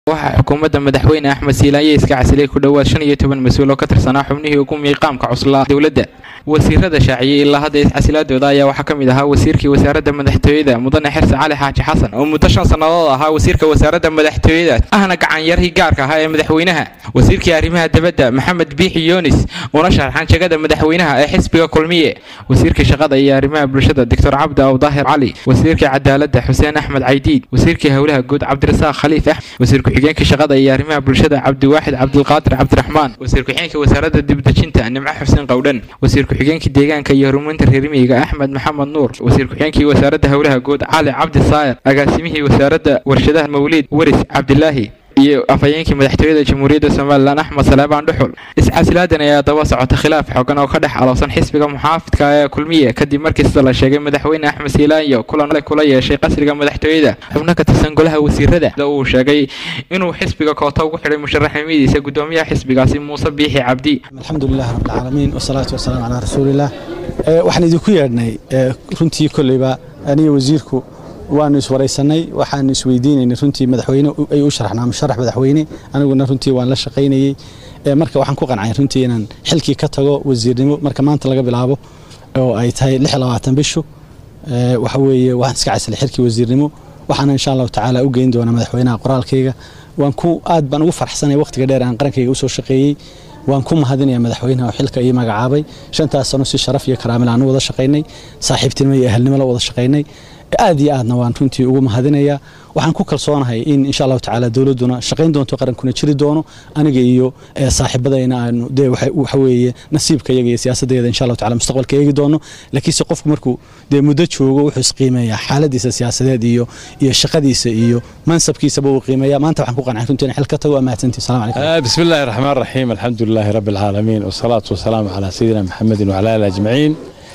waxaa xukuumadda madaxweyne axmed siilaaye iska casilay ku dhowaad shan iyo toban mas-uul oo ka tirsanaa xubnihii ugu miiqaamka cuslaa dowladda wasiirada shaaciyey ilaa hadda iscasilaadooda ayaa waxaa ka mid ahaa wasiirkii wasaaradda madaxtooyada mudane xirse cali xaaji xasan oo muddo shan sannadood ahaa wasiirka wasaaradda madaxtooyada ahna gacanyarhii gaarka ahaa ee madaxweynaha wasiirkii arrimaha dibadda maxamed biixi yoonis una sharxan jegada madaxweynaha ee xisbiga kulmiye wasiirkii shaqada iyo arrimaha bulshada doctor cabdi awdaahir cali wasiirkii cadaaladda xuseen axmed caydiid wasiirkii howlaha guud cabdirasaaq khaliif axmed wasiir ku-xigeenkii shaqada iyo arrimaha bulshada cabdiwaaxid cabdilqaadir cabdiraxmaan wasiir ku-xigeenkii wasaaradda dibdejinta nimco xuseen qowdhan wasiir ku-xigeenkii deegaanka iyo horumarinta reer miyiga axmed maxamed nuur wasiir ku-xigeenkii wasaaradda howlaha guud cali cabdi saayir agaasimihii wasaaradda warshadaha mawliid waris cabdilaahi iyo afhayeenkii madaxtooyada jamhuuriyadda somalilan axmed saleebaan dhuxul iscasilaadan ayaa daba socota khilaaf xoogan oo ka dhex alowsan xisbiga muxaafidka ee kulmiye kadib markii sida la sheegay madaxweyne axmed siilaayo kulan kula yeeshay qasriga madaxtooyada xubno ka tirsan golaha wasiirada uu sheegay inuu xisbiga koota ugu xidhay musharaxnimadiisa gudoomiyaha xisbigaasi muuse biixi cabdi alxamdulilah rabbilcaalamiin wasalaatu wasalaamu calaa rasuulilah waxaan idinku yeedhnay runtii kolleyba aniga wasiirku waanu iswaraysanay waxaanu isweydiinaynay runtii madaxweyne ay u sharaxnaa musharax madaxweyne aniguna runtii waan la shaqaynayey marka waxaan ku qancay runtii inaan xilkii ka tago wasiirnimo marka maanta laga bilaabo oo ay tahay bishu waxa weeye waxaan iska casilay xilkii wasiirnimo waxaana insha allahu tacaala u geyn doonaa madaxweynaha qoraalkayga waan ku aad baan ugu farxsanay waqtiga dheer aan qarankayga usoo shaqeeyey waan ku mahadinaya madaxweynaha oo xilka ii magacaabay shantaas sano si sharaf iyo karaamil aan u wada shaqaynay saaxiibtinimo iyo ahalnimo la wada shaqaynay aad iyo aadna waan runtii ugu mahadinayaa waxaan ku kalsoonahay in insha allahu tacaala dowladduna shaqayn doonto qarankuna jiri doono aniga iyo saaxiibadayna aanu dee waxa weeye nasiibka iyaga iyo siyaasaddeeda insha allahu tacala mustaqbalka eegi doono laakiinse qofku markuu dee muddo joogo wuxuu isqiimeeyaa xaaladiisa siyaasadeed iyo iyo shaqadiisa iyo mansabkiisaba uu qiimeeyaa maanta waxaan ku qancay runtii in xil ka tago waa mahadsantii salaam calaykum بسم الله الرحمن الرحيم الحمد لله رب العالمين والصلاة والسلام على سيدنا محمد وعلى آله أجمعين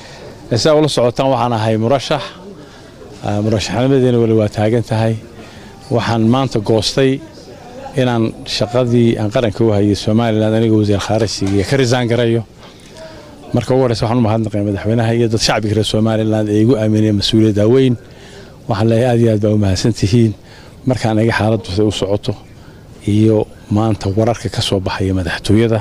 saa ula socotaan waxaan ahay murashax murashaxnimadeena weli waa taagan tahay waxaan maanta goostay inaan shaqadii aan qaranka u hayay somalilan anigoo wasiir khaarajsiga ka risaan garayo marka ugu horeysa waxaan u mahadnaqay madaxweynaha iyo dad shacbiga reer somalilan ee igu aaminaya mas-uuliyadda weyn waxaan leeyahay aad iyo aad baa u mahadsan tihiin markaan iga xaaladdu siday u socoto iyo maanta wararka ka soo baxaya madaxtooyada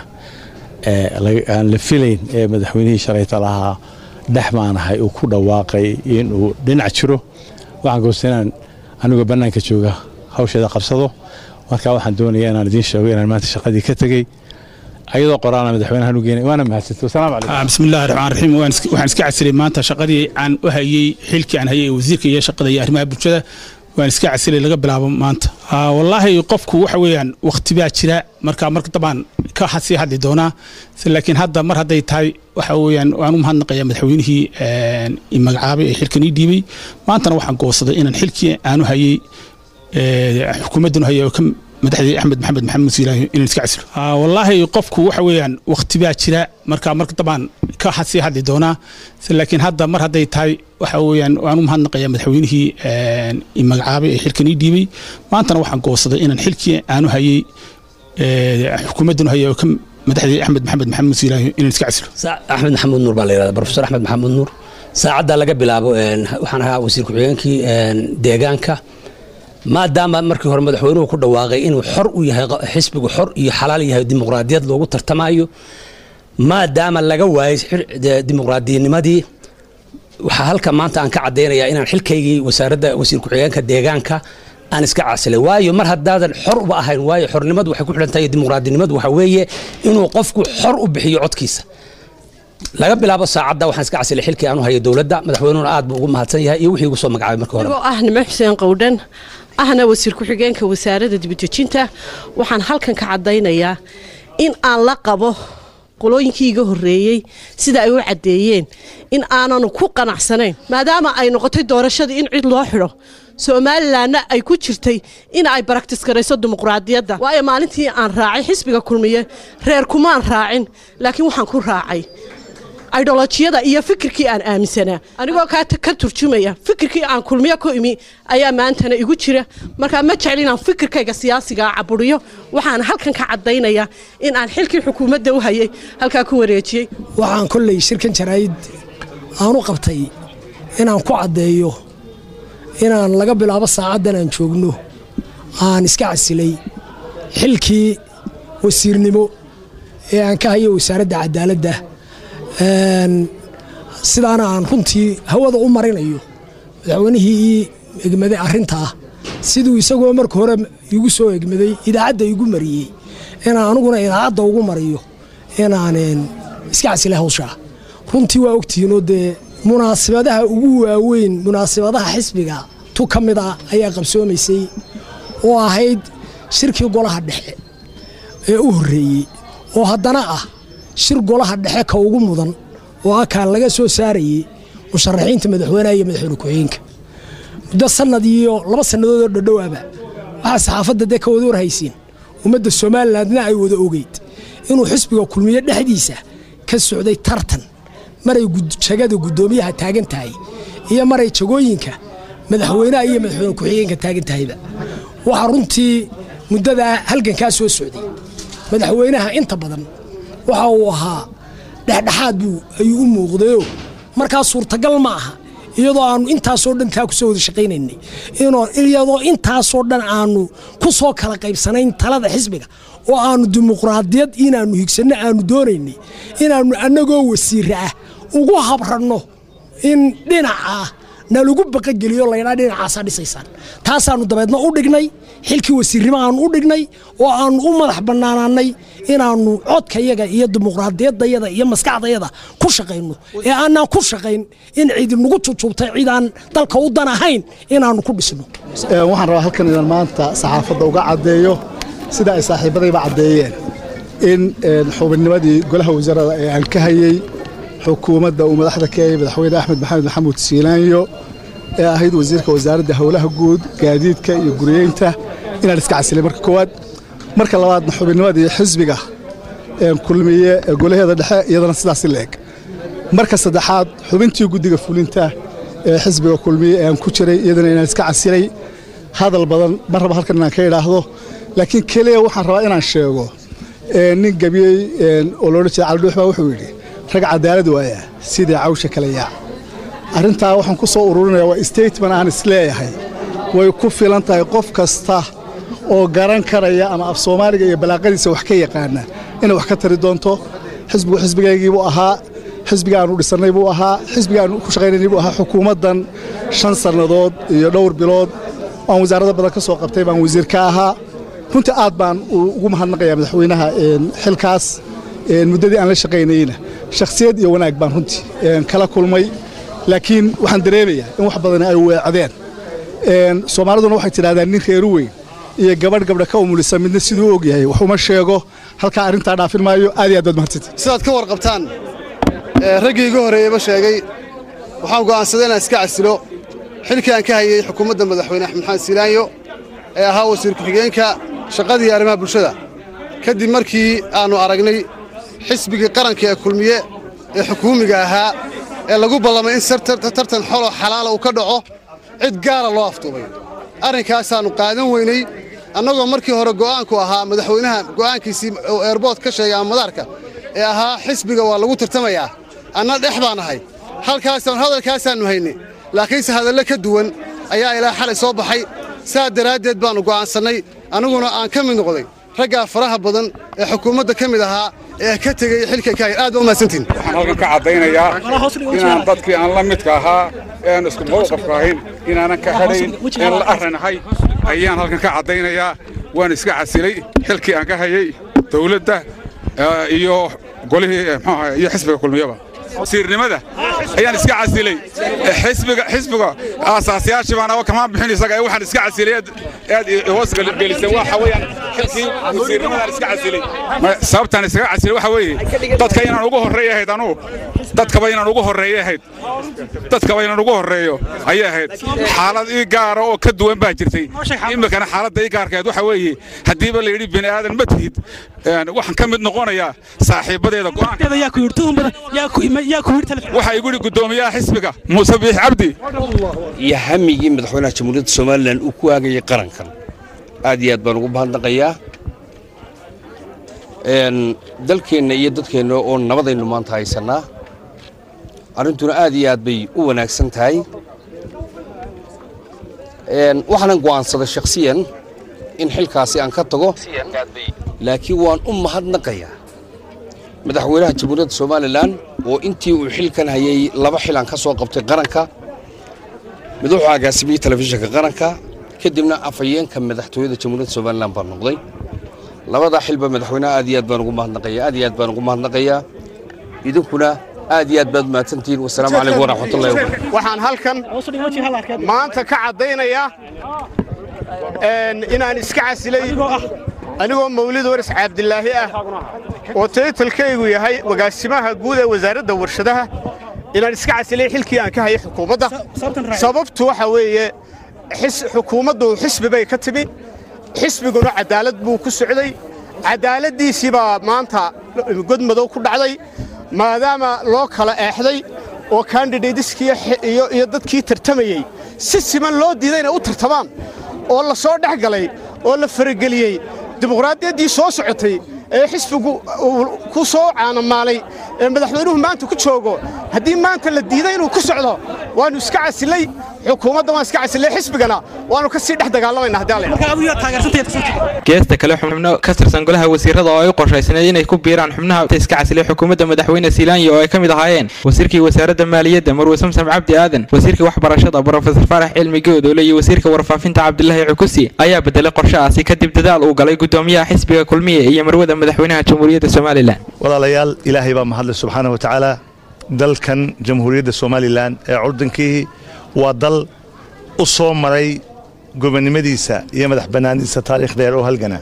aan la filayn ee madaxweynihii shalayta lahaa dhex baan ahay uu ku dhawaaqay inuu dhinac jiro waxaan goostay inaan anigoo bannaanka jooga hawsheeda qabsado marka waxaan doonayaa inaan idiin sheego inaan maanta shaqadii ka tegey ayadoo qoraana madaxweynahan u geenay waana mahadsantay wasalaamu calaykum bismi illahi raxmaan raxiim waxaan iska casilay maanta shaqadii aan u hayey xilkii aan hayay wasiirka iyo shaqada iyo arrimaha bulshada waan iska casilay laga bilaabo maanta wallaahi qofku waxa weeyaan waqti baa jira marka marka dabaan ka sii hadli doonaa laakiin hadda mar hadday tahay waxa weeyaan waan u mahadnaqayaa madaxweynihii i magacaabay ee xilkan ii dhiibay maantana waxaan goosaday inaan xilkii aanu hayey xukuumaddanu hayay oo ka madaxdii axmed maxamed maxamed musiilaahi inaan iska casilo wallaahi qofku waxa weeyaan waqti baa jira marka marka dabaan ka sii hadli doonaa laakiin hadda mar hadday tahay waxa weeyaan waan u mahadnaqayaa madaxweynihii i magacaabay ee xilkan ii dhiibay maantana waxaan goosaday inaan xilkii aanu hayey xukuumaddanu hayay oo ka madaxdii axmed maxamed maxamed musiilaahi inaan iska casilo axmed maxamuud nuur baa la yihahda profesor axmed maxamuud nuur saacaddaa laga bilaabo waxaan ahaa wasiir ku-xigeenkii deegaanka maadaama markii hore madaxweynuhu ku dhawaaqay inuu xor u yahay xisbigu xor iyo xalaal yahay dimuqraadiyad loogu tartamayo maadaama laga waayay dimuqraadiyanimadii waxaa halka maanta aan ka caddaynayaa inaan xilkaygii wasaaradda wasiir ku-xigeenka deegaanka aan iska casilay waayo mar haddaadan xor uba ahayn waayo xornimadu waxay ku xidhan tahay dimuqraadinimadu waxa weeye inuu qofku xor u bixiyo codkiisa laga bilaabo saacadda waxaan iska casilay xilkii aan u hayo dowladda madaxweynuhuna aad buu ugu mahadsan yahay iyo wixii igu soo magacaabay markii hore anigoo ah nimo xuseen qowdhan ahna wasiir ku-xigeenka wasaaradda dibadejinta waxaan halkan ka caddaynayaa in aan la qabo qolooyinkii iga horreeyey sida ay u caddeeyeen in aananu ku qanacsanayn maadaama ay noqotay doorashadii in cid loo xidho somalilanna ay ku jirtay in ay baraktis garayso dimuqraadiyadda waayo maalintii aan raacay xisbiga kulmiye reer kumaan raacin laakiin waxaan ku raacay idolojiyada iyo fikirkii aan aaminsanaa anigoo ka turjumaya fikirkii aan kulmiyo ku imi ayaa maantana igu jira markaa ma jecel inaan fikirkayga siyaasigaa caburiyo waxaan halkan ka caddaynayaa in aan xilkii xukuumadda u hayay halkaa ku wareejiyey waxaan kolley shirkan jaraa'id aanu qabtay inaan ku caddeeyo inaan laga bilaabo saacaddan aan joogno aan iska casilay xilkii wasiirnimo ee aan ka hayo wasaaradda cadaaladda sidaana aan runtii hawada u marinayo madaxweynihii ii egmaday arrintaa siduu isagoo marka hore igu soo egmaday idaacadda igu mariyey inaan aniguna idaacadda ugu mariyo inaan iska casila hawshaa runtii waa ogtihiinoo dee munaasabadaha ugu waaweyn munaasabadaha xisbiga tu ka mid a ayaa qabsoomaysay oo ahayd shirkii golaha dhexe ee u horreeyey oo haddana ah shir golaha dhexe ka ugu mudan oo ah kaan laga soo saarayey musharaxiinta madaxweynaha iyo madaxweyne ku-xigeenka muddo sannad iyo laba sannadoodoo dhadhowaaba waxaa saxaafadda dee ka wada warhaysiin ummadda somalilandna ay wada ogeyd inuu xisbiga kulmiye dhexdiisa ka socday tartan maray jagada guddoomiyaha taagan tahay iyo maray jagooyinka madaxweynaha iyo madaxweyne ku-xigeenka taagan tahayba waxaa runtii muddadaa halgankaa soo socday madaxweynaha inta badan waxa uu ahaa dhexdhexaad buu ayuu u muuqdayoo markaa suurtagal ma aha iyadoo aannu intaasoo dhan taa ku soo wada shaqaynaynay iyadoo intaasoo dhan aannu ku soo kala qaybsanayn talada xisbiga oo aannu dimuqraadiyad inaannu higsanno aannu doonaynay inaannu annagoo wasiira ah ugu habranno in dhinacaa nalagu baqageliyo laydhaa dhinacaasaa dhisaysaan taasaannu dabeedna u dhignay xilkii wasiirnimo aannu u dhignay oo aannu u madax bannaanaannay inaannu codkayaga iyo dimuqraadiyaddayada iyo maskaxdayada ku shaqayno ee aanaan ku shaqayn in cidi nagu jujubtay cid aan dalka u dan ahayn inaannu ku dhisno waxaan rabaa halkan inaan maanta saxaafadda uga caddeeyo sida ay saaxiibbadayba caddeeyeen in xubinnimadii golaha wasaarada ee aan ka hayey xukuumadda uu madaxda ka hayay madaxweyne axmed maxamed maxamuud siilaanyo ee ahayd wasiirka wasaaradda howlaha guud gaadiidka iyo guriyeynta inaan iska casilay marka koowaad marka labaadna xubinnimadii xisbiga kulmiye ee golaheeda dhexe iyadana sidaasi la eg marka saddexaad xubintii guddiga fulinta ee xisbiga kulmiye ee aan ku jiray iyadana inaan iska casilay hadal badan mar raba halkan inaan ka idhaahdo laakiin keliya waxaan rabaa inaan sheego nin gebiyey oo loodhan jiray caldhuux baa wuxuu yidhi rag cadaalad waaya sidii cawsha kale yaac arrintaa waxaan ku soo ururinaya waa statement aan isleeyahay way ku filan tahay qof kasta oo garan karaya ama af soomaaliga iyo balaaqadiisa wax ka yaqaana inay wax ka tari doonto xisbigu xisbigaygii buu ahaa xisbiga aanu dhisannay buu ahaa xisbiga aanu ku shaqaynayay buu ahaa xukuumaddan shan sannadood iyo dhowr bilood aan wasaarado badan ka soo qabtay baan wasiir ka ahaa runtii aad baan ugu mahadnaqayaa madaxweynaha xilkaas muddadii aan la shaqaynayeyna shakhsiyad iyo wanaag baan runtii kala kulmay laakiin waxaan dareemayaa in wax badan ay weecdeen soomaaliduna waxay tidhahdaan nin reeru weyn iyo gabadh gabdha ka umulisa midna siduu og yahay wax uma sheego halkaa arrintaa dhaafin maayo aad iyo aad baad mahadsantay sidaad ka warqabtaan raggii iga horreeyeyba sheegay waxaan go'aansaday inaan iska casilo xilkii aan ka hayey xukuumadda madaxweyne axmed maxamed siilaanyo ee ahaa wasiir ku-xigeenka shaqadii arrimaha bulshada kadib markii aannu aragnay xisbigii qaranka ee kulmiye ee xukuumiga ahaa ee lagu ballamay in tartan xolo xalaala uu ka dhaco cid gaara loo aftuubay arrinkaasaannu qaadan weynay annagoo markii hore go'aanku ahaa madaxweynaha go'aankiisii oo eerbood ka sheegay ama madaarka ee ahaa xisbiga waa lagu tartamayaa anna dhex baan ahay halkaasaan hadalkaasaannu haynay laakiinse hadalle ka duwan ayaa ilaa xalay soo baxay saa daraaddeed baannu go'aansannay aniguna aan ka mid noqday raggaa faraha badan ee xukuumadda ka mid ahaa ee ka tegey xilka ka aad ba umahadsantiin waxaan halkan ka caddaynayaa inaan dadkii aan la midka ahaa ee aan isku mowqafka ahayn inaanan ka hadhayn een la arranahay ayaan halkan ka caddaynayaa waan iska casilay xilkii aan ka hayey dawladda iyo golihii mxuaha iyo xisbiga kulmiyaba wasiirnimada ayaan iska casilay xisbiga xisbiga aasaasiyaashii baan kamaan bixin isaga waxaan iska casilay aad hoos gelisay waxa weeyaan xilkii wasiirnimadaan iska casilay sababtaan iskaga casilay waxa weeye dadka inaan ugu horreeya ahayd anugu dadkaba inaan ugu horreeya ahayd dadkaba inaan ugu horreeyo ayay ahayd xaalad ii gaara oo ka duwan baa jirtay iminkana xaaladda ii gaarkeed waxa weeye haddiiba la yidhi bini aadan ma tihid waxaan ka mid noqonayaa saaxiibadeeda go'aanwaxaa igu yidhi guddoomiyaha xisbiga muuse biix cabdi iyo hamigii madaxweynaha jamhuuriyadda somalilan uu ku aagayay qarankan aad iyo aad baan ugu mahadnaqayaa dalkeenna iyo dadkeenna oo nabadaynu maanta haysannaa arrintuna aad iyo aad bay u wanaagsan tahay waxaanan go'aansaday shakhsiyan in xilkaasi aan ka tago laakiin waan u mahadnaqayaa madaxweynaha jamhuuriyadda somalilan oo intii uu xilkan hayay laba xil aan ka soo qabtay qaranka mid wuxuu agaasimiyey telefishinka qaranka kadibna afhayeenka madaxtooyada jamhuuriyadda somalilan baan noqday labadaa xilba madaxweynaha aad iyo aad baan ugu mahadnaqayaa aad iyo aad baan ugu mahadnaqayaa idinkuna aad iyo aad baad mahadsantihiin wasalaamu calaykum waraxmatullahi wabarakatu waxaan halkan maanta ka caddaynayaa inaan iska casilay anigoo mawlid waris cabdilaahi ah oo taytalkaygu yahay agaasimaha guud ee wasaaradda warshadaha inaan iska casilay xilkii aan ka hayay xukuumadda sababtu waxa weeye xukuumaddu xisbi bay ka timi xisbiguna cadaalad buu ku socday cadaaladdiisii baa maanta godmadow ku dhacday maadaama loo kala eexday oo kandidhaydiskii iyo dadkii tartamayey si siman loo diiday inay u tartamaan oo la soo dhex galay oo la farageliyey dimuqraadiyaddii soo socotay ee xisbigu ku soo caanamaalay ee madaxweynuhu maanta ku joogo haddii maanta la diiday inuu ku socdo waannu iska casilay xukuumadda waan iska casilay xisbigana waannu ka sii dhex dagaalamayna geesta kale xubno ka tirsan golaha wasiirada oo ay u qorshaysnayd inay ku biiraan xubnaha iska casilay xukuumadda madaxweyne siilaanyi oo ay ka mid ahaayeen wasiirkii wasaaradda maaliyadda marwe samsam cabdi aadan wasiirkii waxbarashada brofesor faarax cilmi goodoole iyo wasiirka warfaafinta cabdilaahi cukusi ayaa bedelay qorshahaasi kadib dadaal uu galay gudoomiyaha xisbiga kulmiye iyo marwada madaxweynaha jamhuuriyadda somalilan walaalayaal ilaahay baa mahadle subxaana wa tacaala dalkan jamhuuriyadda somalilan ee curdankii waa dal u soo maray gobonnimadiisa iyo madax bannaanidiisa taariikh dheer oo halgana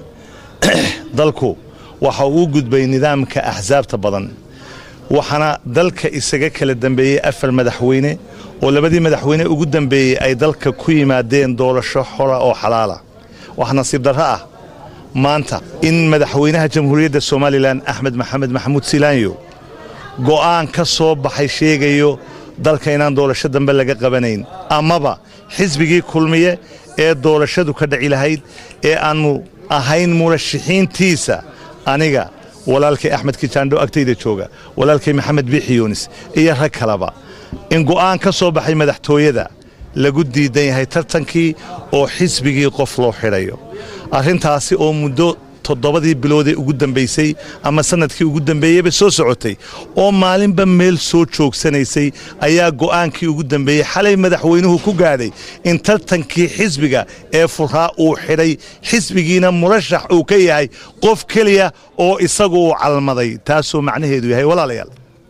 dalku waxa uu u gudbay nidaamka axsaabta badan waxaana dalka isaga kala dambeeyey afar madaxweyne oo labadii madaxweyne ugu dambeeyey ay dalka ku yimaadeen doorasho xora oo xalaala wax nasiib darro ah maanta in madaxweynaha jamhuuriyadda somalilan axmed maxamed maxamuud silaanyo go'aan ka soo baxay sheegayo dalka inaan doorasho dambe laga qabanayn amaba xisbigii kulmiye ee doorashadu ka dhaci lahayd ee aannu ahayn murashixiintiisa aniga walaalkay axmed kijaandho agtayda jooga walaalkay maxamed biixi yuunis iyo rag kaleba in go'aan ka soo baxay madaxtooyada lagu diidan yahay tartankii oo xisbigii qof loo xidhayo arrintaasi oo muddo toddobadii biloodee ugu dambaysay ama sannadkii ugu dambeeyeyba soo socotay oo maalinba meel soo joogsanaysay ayaa go'aankii ugu dambeeyey xalay madaxweynuhu ku gaadhay in tartankii xisbiga ee furaa uu xidhay xisbigiina murashax uu ka yahay qof keliya oo isagu uu calmaday taasoo macnaheedu yahay walaalayaal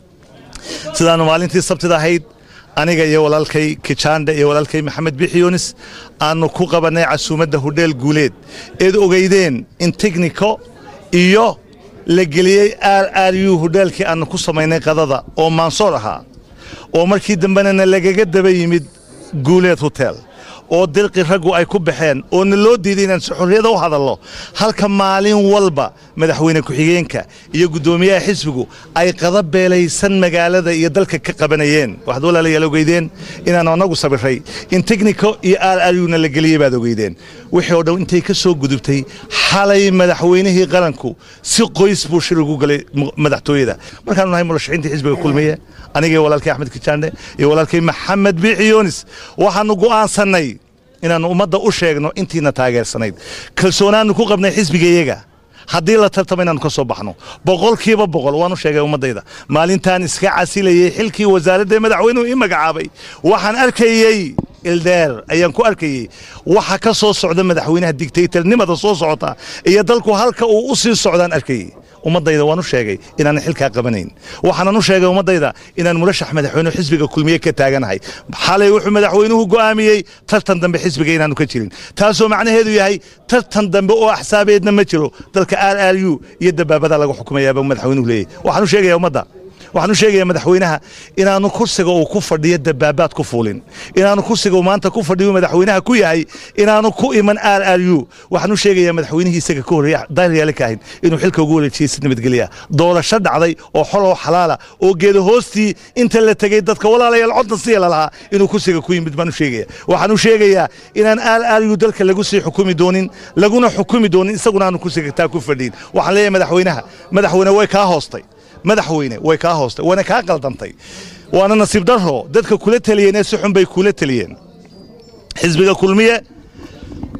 sidaannu maalintii sabtida ahayd aniga iyo walaalkay kijaandha iyo walaalkay maxamed bixiyunis aannu ku qabannay casuumadda hudheel guuleed eed ogaydeen in tekniko iyo la geliyey r r u hudheelkii aannu ku samaynay qadada oo maansoor ahaa oo markii dambena lagaga daba yimid guuleed hutel oo dirqi raggu ay ku baxeen oona loo diiday inaan si xorriyada u hadallo halka maalin walba madaxweyne ku-xigeenka iyo guddoomiyaha xisbigu ay qada beelaysan magaalada iyo dalka ka qabanayeen waxaad walaalayaal ogeydeen inaan annagu sabiray in tekniko iyo r r una la geliyey baad ogeydeen wixii oo dhan intay ka soo gudubtay xalay madaxweynihii qaranku si qoys buu shir ugu galay madaxtooyada markaanu nahay murashaxiintii xisbiga kulmiye aniga iyo walaalkay axmed kijaandhe iyo walaalkay maxamed biixi yuunis waxaannu go'aansannay inaannu ummadda u sheegno intiina taageersanayd kalsoonaannu ku qabnay xisbigayaga haddii la tartamo inaannu ka soo baxno boqolkiiba boqol waanu sheegay ummaddayda maalintaan iska casilayey xilkii wasaaradda madaxweynuhu ii magacaabay waxaan arkayey ildheer ayaan ku arkayey waxa ka soo socda madaxweynaha digtaytarnimada soo socota iyo dalku halka uu u sii socdaan arkayey ummaddayda waan u sheegay inaanan xilkaa qabanayn waxaanan u sheegay ummaddayda inaan murashax madaxweyne xisbiga kulmiye ka taaganahay xalay wuxuu madaxweynuhu go'aamiyey tartan dambe xisbiga inaanu ka jirin taasoo macnaheedu yahay tartan dambe oo axsaabeedna ma jiro dalka r r u iyo dabaabada laga xukumayaaba madaxweynuhu leeyahy waxaan u sheegaya ummadda waxaan u sheegayaa madaxweynaha inaanu kursiga uu ku fadhiyo dabaabaad ku fuulin inaanu kursiga uu maanta ku fadhiyo madaxweynaha ku yahay inaanu ku iman r r u waxaan u sheegayaa madaxweynihii isaga ka horreeya daahiryaale kaahin inuu xilka ugu wareejiyey si nabadgelya doorasho dhacday oo xol oo xalaala oo geeda hoostii inta la tegey dadka walaalayaal codna siya lalahaa inuu kursiga ku yimid baan u sheegaya waxaan u sheegayaa inaan r r u dalka lagu sii xukumi doonin laguna xukumi doonin isaguna aanu kursiga taa ku fadhiyin waxaan leeyahay madaxweynaha madaxweyne way kaa hoostay madaxweyne way kaa hoostay waana kaa qaldantay waana nasiib darro dadka kula teliyeen ee si xun bay kula teliyeen xisbiga kulmiye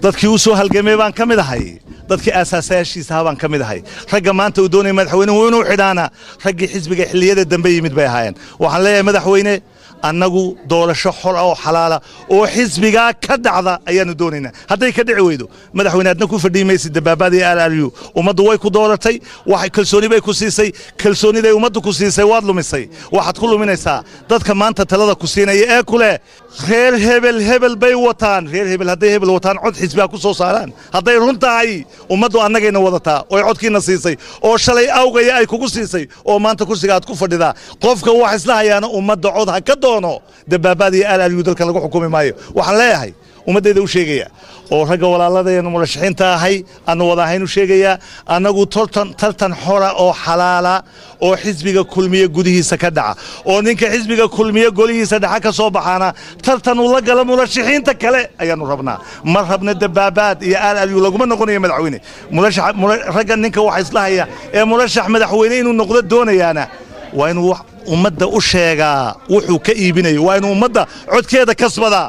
dadkii u soo halgamay baan ka mid ahay dadkii aasaasayaashiisaha baan ka mid ahay ragga maanta uu doonaya madaxweynuhu inuu xidhaana raggii xisbiga xilliyada dambe yimid bay ahaayeen waxaan leeyahay madaxweyne annagu doorasho xor ah oo xalaala oo xisbigaa ka dhacda ayaannu doonaynaa hadday ka dhici weydo madaxweyne adna ku fadhiyi maysid dabaabaadii alaliyu ummaddu way ku dooratay waxay kalsooni bay ku siisay kalsooniday ummaddu ku siisay waad lumisay waxaad ku luminaysaa dadka maanta talada ku siinaya ee ku leh reer hebel hebel bay wataan reer hebel hadday hebel wataan cod xisbiga ku soo saaraan hadday run tahay ummaddu annagayna wadataa oy codkiina siisay oo shalay awgaya ay kugu siisay oo maanta kursiga aad ku fadhidaa qofka wax isla hayaana ummadda cod ha ka doono dabaabaadii alaliyu dalkan lagu xukumi maayo waxaan leeyahay ummaddayda u sheegaya oo ragga walaaladaynu murashaxiinta ahay aanu wada ahayn u sheegayaa annagu tartan xora oo xalaala oo xisbiga kulmiye gudihiisa ka dhaca oo ninka xisbiga kulmiye golihiisa dhaxa ka soo baxaana tartan uu la gala murashaxiinta kale ayaannu rabnaa ma rabna dabaabaad iyo alaliyu laguma noqonayo madaxweyne ragga ninka waxa islahaya ee murashax madaxweyne inuu noqdo doonayaana waa inuu ummadda u sheegaa wuxuu ka iibinayo waa inuu ummadda codkeeda kasbadaa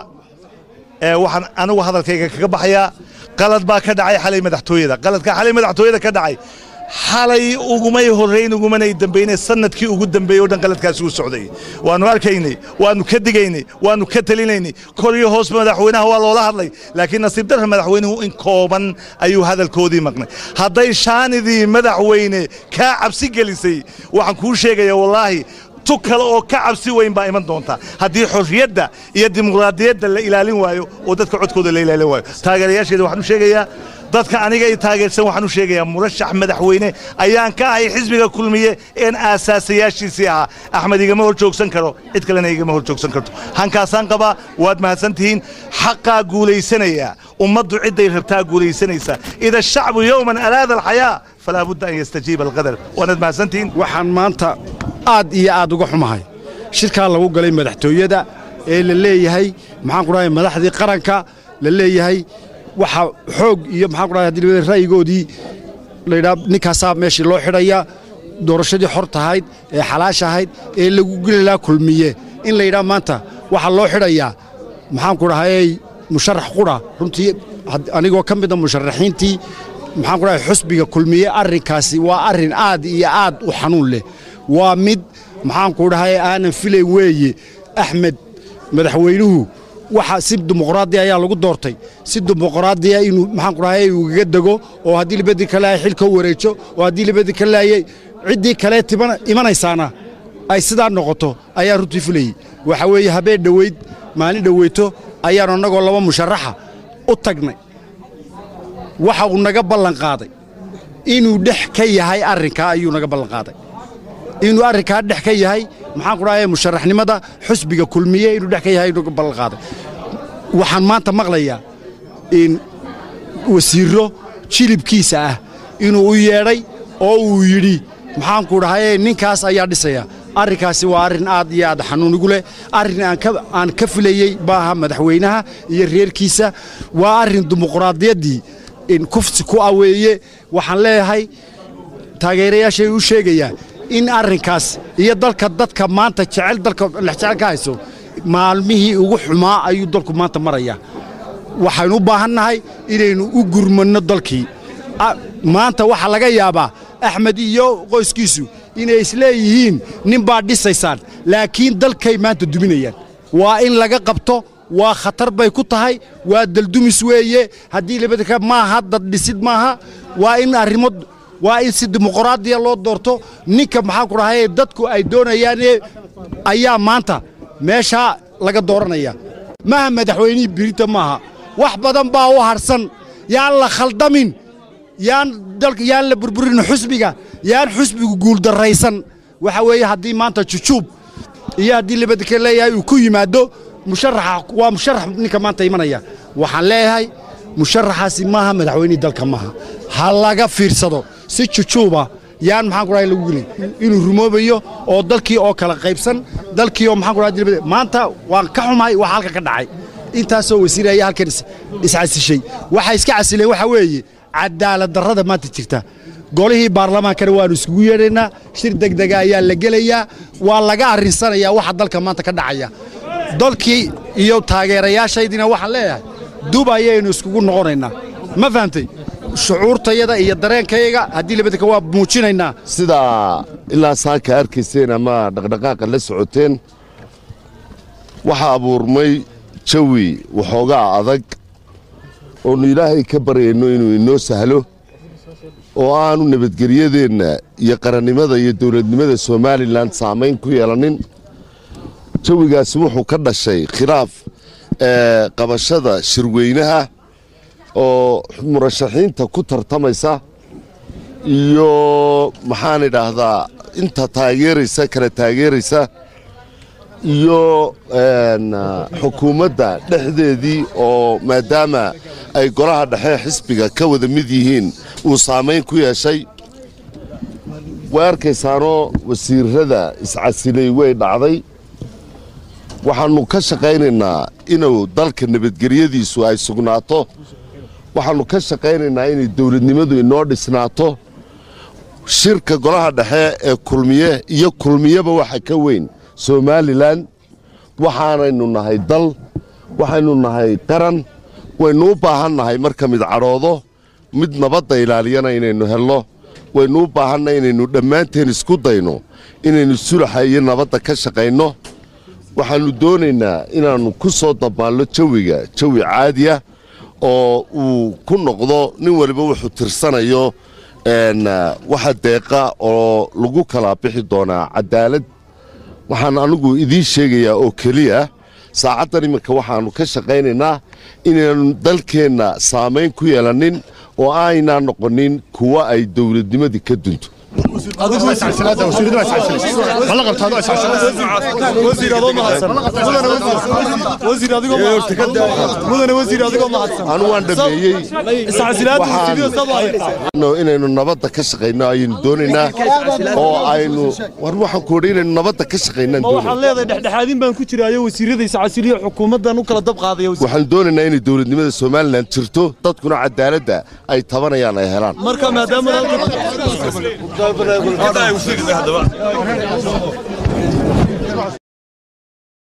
waxaan anigu hadalkayga kaga baxayaa qalad baa ka dhacay xalay madaxtooyada qaladkaa xalay madaxtooyada ka dhacay xalay ugumay horrayn ugumanay dambayne sanadkii ugu dambeeyey o dhan qaladkaasi u socday waannu arkaynay waannu ka digaynay waannu ka telinaynay kor iyo hoos madaxweynaha waa loola hadlay laakiin nasiib darra madaxweynuhu in kooban ayuu hadalkoodii maqnay hadday shaanidii madaxweyne kaa cabsi gelisay waxaan kuu sheegayaa wallaahi tu kale oo ka cabsi weyn baa iman doonta haddii xorriyadda iyo dimuqraadiyadda la ilaalin waayo oo dadka codkooda la ilaalin waayo taageerayaasheeda waxaan u sheegayaa dadka aniga i taageersan waxaan u sheegayaa murashax madaxweyne ayaan ka ahay xisbiga kulmiye een aasaasayaashiisii ahaa axmed igama hor joogsan karo cid kalena igama hor joogsan karto hankaasaan qabaa waad mahadsantihiin xaqaa guulaysanaya ummaddu cidday rabtaa guulaysanaysa ida ashacbu yowman alaada alxayaa falaa budda an yastajiiba alqadar waanaad mahadsantihiin waxaan maanta aad iyo aad uga xumahay shirkaa lagu galay madaxtooyada ee la leeyahay maxaan ku dhahay madaxdii qaranka la leeyahay waxa xoog iyo maxaan ku dhahay haddii ra'yigoodii layidhaha ninkaasaa meeshii loo xidhaya doorashadii xor tahayd ee xalaash ahayd ee lagu geli lahaa kulmiye in la yidhaha maanta waxaa loo xidhayaa maxaan ku dhahayey musharax qudha runtii anigoo ka mida musharaxiintii maxaan ku dhahay xusbiga kulmiye arrinkaasi waa arrin aad iyo aad u xanuun leh waa mid maxaanku dhahay aanan filayn weeye axmed madaxweynuhu waxa si dimuqraadiya ayaa lagu doortay si dimuqraadiya inuu maxaanku dhahay ugaga dego oo haddii libadii kale ay xilka wareejo oo haddii libadii kale ay ciddii kale imanaysaana ay sidaa noqoto ayaa runtii filayey waxa weeye habeen dhoweyd maalin dhoweyto ayaanu annagoo laba musharaxa u tagnay waxa uu naga ballan qaaday inuu dhex ka yahay arrinkaa ayuu naga ballan qaaday inuu arrinkaa dhex ka yahay maxaan ku dhahay musharaxnimada xusbiga kulmiye inuu dhex ka yahay inuu ballan qaaday waxaan maanta maqlayaa in wasiirro jilibkiisa ah inuu u yeedhay oo uu yidhi maxaanku dhahaye ninkaas ayaa dhisaya arrinkaasi waa arrin aad iyo aad xanuun igu leh arrin aan ka filayey maaha madaxweynaha iyo reerkiisa waa arrin dimuqraadiyaddii kufsi ku aweeye waxaan leeyahay taageerayaashay u sheegayaa in arrinkaas iyo dalka dadka maanta jecel dalka lexjecel ka hayso maalmihii ugu xumaa ayuu dalku maanta maraya waxaynu u baahannahay inaynu u gurmanno dalkii maanta waxaa laga yaabaa axmed iyo qoyskiisu inay isleeyihiin nin baa dhisaysaan laakiin dalkay maanta duminayaan waa in laga qabto waa khatar bay ku tahay waa daldumis weeye haddii labadka maaha dad dhisid maaha waa in arrimo waa in si dimuqraadiya loo doorto ninka maxaan ku dhahay dadku ay doonayaan ayaa maanta meeshaa laga dooranaya maaha madaxweynihii birinta maaha wax badan baa u harsan yaan la khaldamin yaan yaan la burburin xusbiga yaan xusbigu guuldarraysan waxa weeye haddii maanta jujuub iyo haddii labadka leeyahay uu ku yimaado musharaxa waa musharax ninka maanta imanaya waxaan leeyahay musharaxaasi maaha madaxweynihii dalka maaha ha laga fiirsado si jujuuba yaan maxaan ku dhahay lagu gelin inuu rumoobayo oo dalkii oo kala qaybsan dalkii oo maxaan ku dhahay maanta waan ka xumahay waxa halka ka dhacay intaasoo wasiir ayaa halkan iscasishay waxay iska casileen waxa weeye cadaalad darrada maanta jirta golihii baarlamaankana waannu iskugu yeedhaynaa shir degdega ayaa la gelayaa waa laga arrinsanayaa waxa dalka maanta ka dhacaya dalkii iyo taageerayaashaydina waxaan leeyahay dub ayaynu iskugu noqonaynaa ma fahantay shucuurtayada iyo dareenkayaga haddii labadka waa muujinaynaa sidaa ilaa saaka arkayseen ama dhaqdhaqaaqa la socoteen waxaa abuurmay jawi waxoogaa adag oonu ilaahay ka baryayno inuu inoo sahlo oo aanu nabadgelyadeenna iyo qarannimada iyo dowladnimada somalilan saamayn ku yeelanin jawigaasi wuxuu ka dhashay khilaaf ee qabashada shirweynaha oo murashaxiinta ku tartamaysa iyo maxaan idhaahdaa inta taageeraysa kala taageeraysa iyo xukuumadda dhexdeedii oo maadaama ay golaha dhexe xisbiga ka wada mid yihiin uu saamayn ku yeeshay way arkaysaanoo wasiirada iscasilay way dhacday waxaannu ka shaqaynaynaa inuu dalka nabadgelyadiisu ay sugnaato waxaannu ka shaqaynaynaa inay dowladnimadu inoo dhisnaato shirka golaha dhexe ee kulmiye iyo kulmiyeba waxa ka weyn somalilan waxaanaynu nahay dal waxaynu nahay qaran waynu u baahan nahay marka mid cadhoodo mid nabadda ilaaliyana inaynu helno waynu u baahannahay inaynu dhammaanteen isku dayno inaynu sulaxa iyo nabadda ka shaqayno waxaannu doonaynaa inaannu ku soo dabaallo jawiga jawi caadiya oo uu ku noqdo nin waliba wuxuu tirsanayo waxa deeqa oo lagu kala bixi doonaa cadaalad waxaan anigu idiin sheegayaa oo keliya saacaddan iminka waxaannu ka shaqaynaynaa inaannu dalkeenna saamayn ku yeelanin oo aynaa noqonin kuwa ay dowladnimadii ka dunto anu waan dhameeyey inaynu nabadda ka shaqayno ayaynu doonaynaa oo aynu war waxaan ku odhi inaynu nabadda ka shaqaynaan waxaan leedahay dhexdhexaadin baan ku jiraayo wasiirada iscasiliya xukuumaddan u kala dab qaadaya waxaan doonaynaa inay dowladnimada somalilan jirto dadkuna cadaaladda ay tabanayaan ay helaan marka maadaama